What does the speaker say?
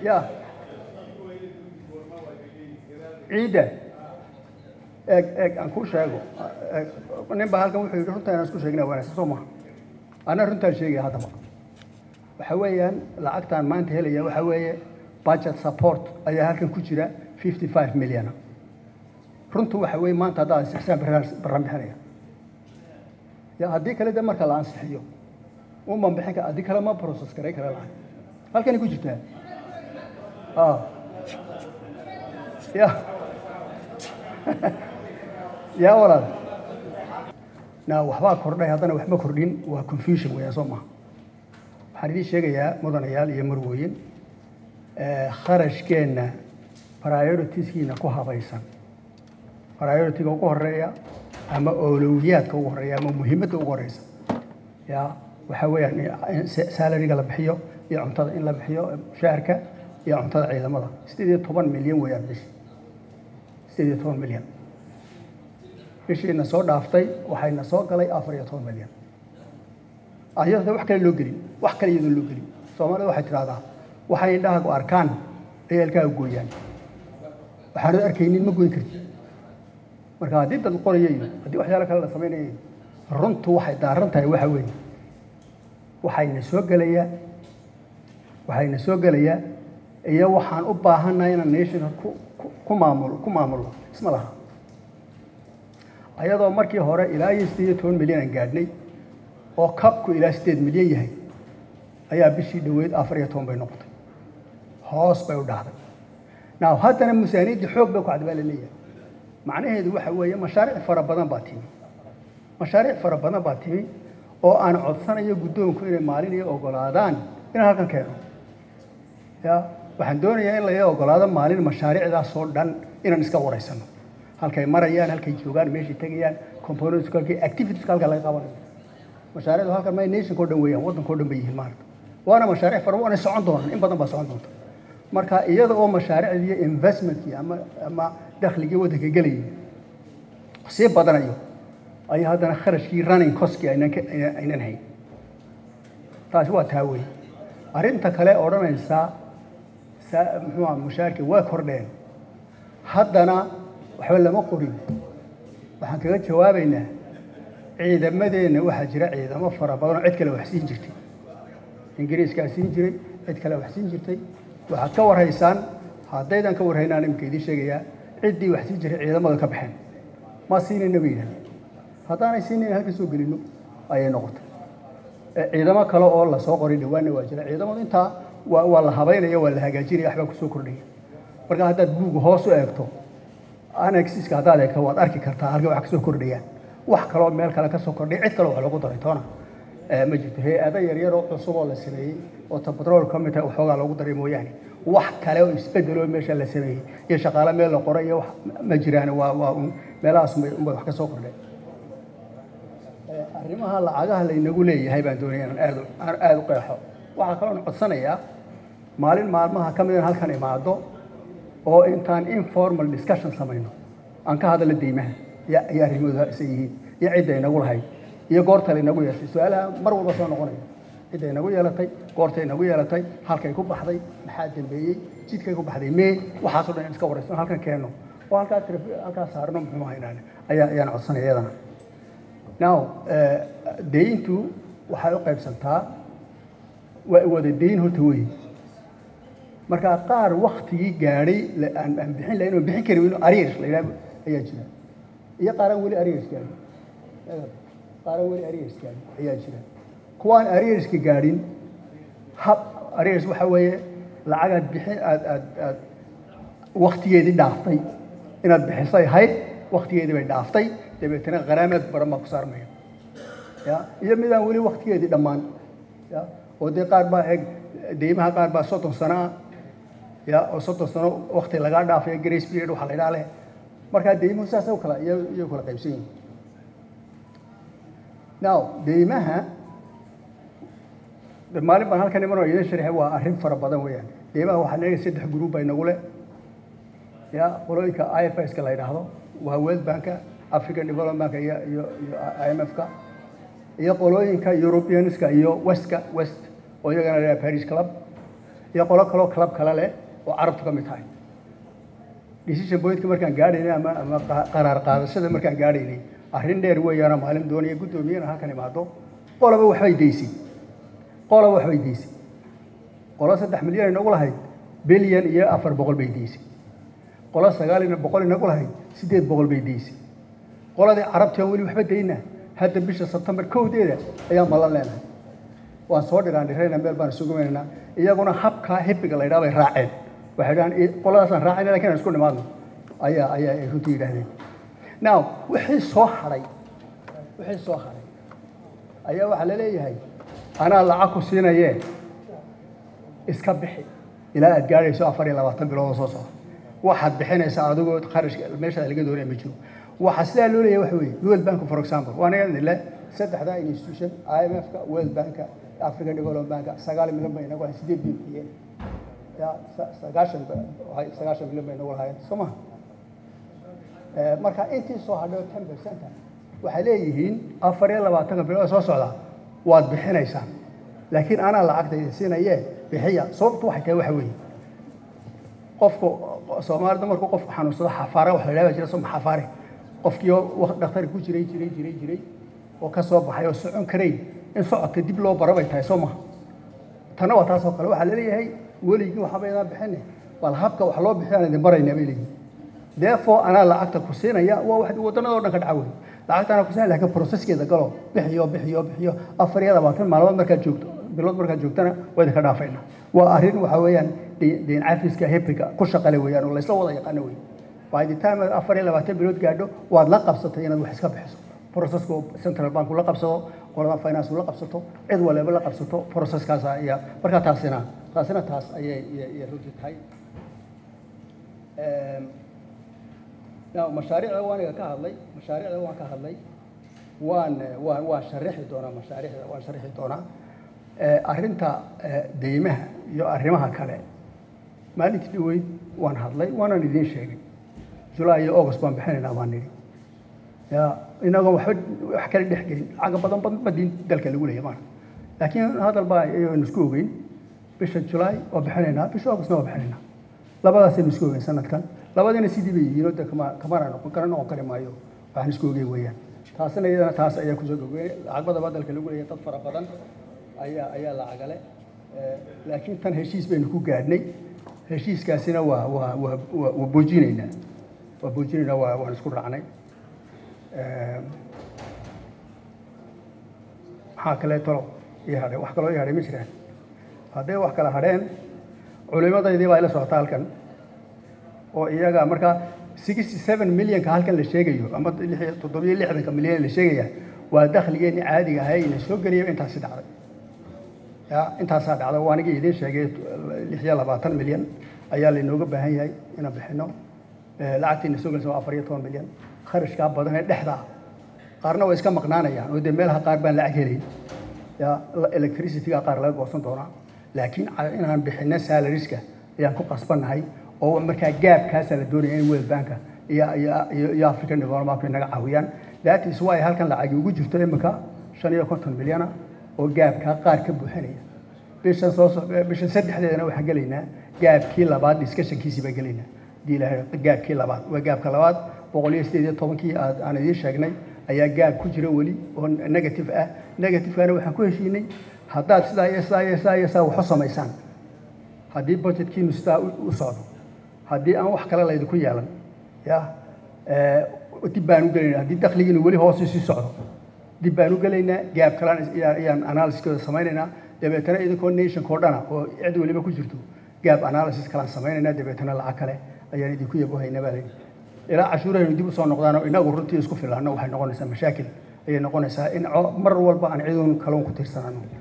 ya ciidda eeg eeg aan kuu sheego eeg, nin baa halkan wuxuu yidhi runta inaan isku sheegna wanaagsan soo maha anaa runtaan sheegaya haddaba waxa weeyaan lacagtaan maanta helaya waxa weeye budget support ayaa halkan ku jira fifty five million runtu waxa weeye maanta haddaa isixsaan baraan baraan bixinaya ya haddii kale de marka la ansixiyo uman bixin kara haddii kale ma process garay kara lacag halkanay ku jirtaa ah ya yaa walaal na waxbaa kordhay haddana waxma kordhin waa confusion weeyaan soo maha waxaan idiin sheegayaa mudanayaal iyo marwooyin eh, kharashkeenna prioritiskiina ku habaysan prioritiga ugu horeeya ama awlowiyaadka ugu horeeya ama muhiimadda ugu horeysa ya waxa weeyaan in sa- salariga la bixiyo iyo cuntada in la bixiyo mushaharka iyo cuntada ciidamada sideed iyo toban milyan weeyaan bishi sideed iyo toban milyan bishiina soo dhaaftay waxayna soo galay afar iyo toban milyan ayadoo wax kale loo gelin wax kale iyadoo loo gelin soomaalida waxay tidhahdaa waxay indhahaagu arkaan ay alkaaga gooyaan waxaanad arkaynin ma goyn kartid marka haddii dad qoraya iyo haddii waxyaalo kale la samaynaya iyo runtu waxay daaran tahay waxa weeye waxayna soo gelayaa waxayna soo gelayaa iyo waxaan u baahannahay inaan nation ku ku- ku maamulo ku maamulo isma laha ayadoo markii hore ilaa iyo sideed iyo toban milyan aan gaadhnay oo kabku ilaa sideed milyan yahay ayaa bishii dhoweyd afar iyo toban bay noqotay hoos bay u dhacday now haddana miisaaniyadda xoog bay ku cad baa la leeyahay macnaheedu waxa weeye mashaariic fara badan baa timi mashaariic fara badan baa timi oo aan codsanayo guddoonku inay maalin iyo ogolaadaan inaan halkan keeno ya waxaan doonayaa in laga ogolaado maalin mashaariicdaasoo dhan inaan iska wareysano halkay marayaan halkay joogaan meeshay tegayaan components halkay activities halka laga qabanayo mashaariicdu halkan may nationka o dhan weeyaan waddanka o dhan bay yihiin maarata waana mashaariic fara waana socon doonaan in badan baa socon doonta marka iyada oo mashaariicdii investmentkii ama ama dakhligii waddanka gelayay sii badanayo ayaa haddana kharashkii running costkii aynan ka- aynan aynan hayn taasi waa taa wey arrinta kale odhanaysa saa muxuu aha mushaarkii waa kordheen haddana waxba lama qorin waxaan kaga jawaabaynaa ciidamadeenna waxaa jira ciidamo fara badan oo cid kale wax siin jirtay ingiriiskaa siin jiray cid kale wax siin jirtay waxaad ka warhaysaan haddaydan ka warhaynaan imika idiin sheegayaa ciddii wax siin jiray ciidamada ka baxeen ma siinayna bay yidhahdeen haddaanay siinayn halka soo gelino ayay noqotay Eh, ciidamo kale oo lasoo qoray dhawaanna waa jira ciidamadu intaa waa waa la habaynaya waa la hagaajinaya waxbaa kusoo kordhaya marka haddaad buuga hoos u eegto anaxiska haddaad eegto waad arki kartaa halka wax kasoo kordhayaan wax kaloo meel kale kasoo kordhay cid kale wax lagu daray toona Eh, ma jirto hay-ado yaryar oo cusub oo la sameeyey oo ta batrool ka mid tahay waxoogaa lagu daray mooyaane wax kale oo isbedeloo meesha la sameeyey iyo shaqaale meel la qoray iyo wax ma jiraan waa waa un meelahaas unbay unbay wax kasoo kordheen arrimaha lacagaha laynagu leeyahay baan doonaya inaan aad u- aan aad u qeexo waxaa kaloon codsanayaa maalin maalmaha ka mid in halkan imaado oo intaan informal discussion samayno aan ka hadalno deymaha iyo iyo arrimooda isa yihiin iyo cidda inagu lahayd iyo goorta laynagu yeeshay su-aalaha mar walba soo noqonaya cidda inagu yeelatay goorta inagu yeelatay halkay ku baxday maxaa dambeeyey jidkay ku baxday mee waxaasoo dhan in iska waraysan halkan keenno oo halkaa tele- halkaa saarno muxuu haynaan ayaa ayaan codsanaya iyadana now eh, deyntu waxay u qaybsantaa waa wada deyn horta wey marka qaar waktigii gaadhay la- aan aan bixin lahayn oo bixin kari weyno ariers la yidhahdo ayaa jira iyo qaaraan weli ariers gaadhin qaaraan weli ariers gaadhin ayaa jira kuwaan arierska gaadhin hab ariers waxa weeye lacagaad bixin aad aad aad waktigeedii dhaaftay inaad bixisay ahayd waktigeedii bay dhaaftay dabeetana qaraamaad badan baa ku saarmaya ya iyo midaan weli waktigeedii dhammaan ya oo dee qaar baa eeg deymaha qaar baa soddon sano ah ya oo soddon sano wakti lagaa dhaafaya grace period waxaa la idhaha leh markaa deymuhu saasay u kala iyo iyo kala qaybsan yihin now deymaha de maalin baan halkan imanoo idin sharxay waa arrin fara badan weeyaan deymaha waxaa leeyahay saddex group baa inagu leh ya qolooyinka i f s ka la yidhaahdo waa world banka african development bank iyo iyo iyo i m f ka iyo qolooyinka europeanska iyo westka west oo iyagana la yidhaha paris club iyo qolo kaloo club kale leh oo carabtu ka mid tahay decision pointka markaan gaadhaynay ama ama qaraar qaadashada markaan gaadhaynay arrin dheer weeyaana maalin doonaya guddoomiyana halkan imaado qolaba waxbay daysay qolaba waxbay daysay qolo saddex milyan inagu lahayd bilyan iyo afar boqol bay daysay qolo sagaal iyo boqol inagu lahayd siddeed boqol bay daysay qoladii carabti aan weli waxba dayna hadda bisha sebtembar kowdeeda ayaan malan leenahay waan soo dhiraan dhirayna meel baan isugu weynaynaa iyaguna habkaa hibbiga la yidhaha bay raaceen waxay dhahaan qoladaasaan raacayna lakin aan isku nimaadno ayaa ayaa ay runtii yidhaahdeen now wixii soo hadhay wixii soo hadhay ayaa waxaa la leeyahay anaa lacag ku siinayee iska bixi ilaa aad gaadhayso afar iyo labaatan bilood oo soo socda waxaad bixinaysaa adigoo kharashka meeshaada laga doonaya ma jiro waxaa sidaa loo leeyahay waxa weeye world bank for example waa naga nile saddexdaa institution i m f-ka world banka african development banka sagaal milyan bay inagu lahayn sideed bay bixiyeen ya sagaashan sagaashan milyan bay inagu lahaayeen soo maha marka intii soo hadhay ten percenta waxay leeyihiin afar iyo labaatanka bilood soo socda waad bixinaysaan laakiin anaa lacagta idin siinayee bixiya sababtu waxay tahay waxa weeye qofku soomaalida markuu qofku xanuunsado xafaare wax la yidhahda jira soma xafaare qofkii oo dhakhtar ku jiray jiray jiray jiray oo ka soo baxay oo socon karayn in socodka dib loo baro bay tahay soo maha tanna waa taasoo kale waxaa laleeyahay weligii waxba idaan bixine bal habka wax loo bixiyaan idin baraynaa bay leeyihin therefore anaa lacagta ku siinaya waa wax wadannada o dhan ka dhaca wey lacagta anaa ku siinaya lakin processkeeda galo bixiyo bixiyo bixiyo afar iyo labaatan maalmood markaad joogto bilood markaad joogtana waa idinka dhaafayna waa arrin waxa weeyaan deyn cafiska hebriga ku shaqale weeyaan oo laysla wada yaqaano wey by the time aad afar iyo labaatan bilood gaadho waad la qabsatay inaad wax iska bixiso processka central bank la qabsado qolada finance la qabsato cid waliba la qabsato processkaas ayaa markaa taasina taasina taas ayay ayay runtii tahay mashaariicda waaniga ka hadlay mashaariicda waan ka hadlay waan waan waan sharixi doonaa mashaariicda waan sharixi doonaa arrinta deymaha iyo arrimaha kale maalintii dhaweyd waan hadlay waanan idiin sheegay julaay iyo august baan bixinaynaa baan nidhi ya inagoon waxba wax kala dhex gelin lacaga badan badan badin dalka lagu leeyahay maarka laakiin hadal baa ayaynu isku ogeyn bisha julaay waa bixinaynaa bisha augustna waa bixinaynaa labadaasaynu isku ogeyn sanadkan labadiina sidii bay yihiin oo de kama kamana noqon kara noqon kari maayo waxaan isku ogeyn weeyaan taasina iyadana taas ayaa kusoo gogweynay lacag badaba dalka lagu leeyahay dad fara badan ayaa ayaa lacagale laakiin tan heshiis baynu ku gaadhnay heshiiskaasina waa waa waa waa waa boojinaynaa waa boojinaynaa waa waan isku raacnay maxaa kale talo ii hadhay wax kaloo ii hadhay ma jiraan hadday wax kala hadheen culimadaydii baa ila socota halkan oo iyaga markaa sixty seven millionka halkan la sheegayo ama toddobiyo lixdanka milyan la sheegaya waa dakhligeenii caadiga ahay ina soo geliyaba intaasi dhacday ya intaasaa dhacda waa anigii idiin sheegay lix iyo labaatan milyan ayaa lainooga baahan yahay inaan bixino lacagtiina soo gelaysa waa afar iyo toban milyan kharashkaa badan ee dhexda ah qaarna way iska maqnaanayaan oo dee meelaha qaar baan lacag helayn ya electricityga qaar laga goosan doonaa laakiin inaan bixino salariska ayaan ku qasbannahay oo markaa gaabkaasaa la doonaya in world banka iyo iyo iyo african development bank naga caawiyaan that is why halkan lacagi ugu jirto imika shan iyo konton milyana oo gaabkaa qaar ka buuxinaya bishan soo bishan saddexdeedana waxaan gelaynaa gaabkii labaad discussionkiisii baan gelaynaa hadii ilahay gaabkii labaad waa gaabka labaad boqol iyo sideed iyo tobankii aad aan idiin sheegnay ayaa gaab ku jira weli oo negative ah negativekana waxaan ku heshiinay haddaad sidaa iyo sidaa iyo sidaa iyo sidaa waxu samaysaan haddii budgetkiinu sidaa u socdo haddii aan wax kale laydinku yeelan ya dib baan u gelaynaa haddii dakhligiinu weli hoos sii socdo dib baan u gelaynaa gaab kalaan ayaan analysiskooda samaynaynaa dabeetana idinkoo nationka oo dhana oo cid weliba ku jirto gaab analysis kalaan samaynaynaa dabeetana lacag kale ayaan idinku yabohaynaa baa layidhi ilaa cashuurahaynu dib usoo noqdaanoo inagu runtii isku filaano waxay noqonaysaa mashaakil ayay noqonaysaa in mar walba aan ciduun kaloon ku tiirsanano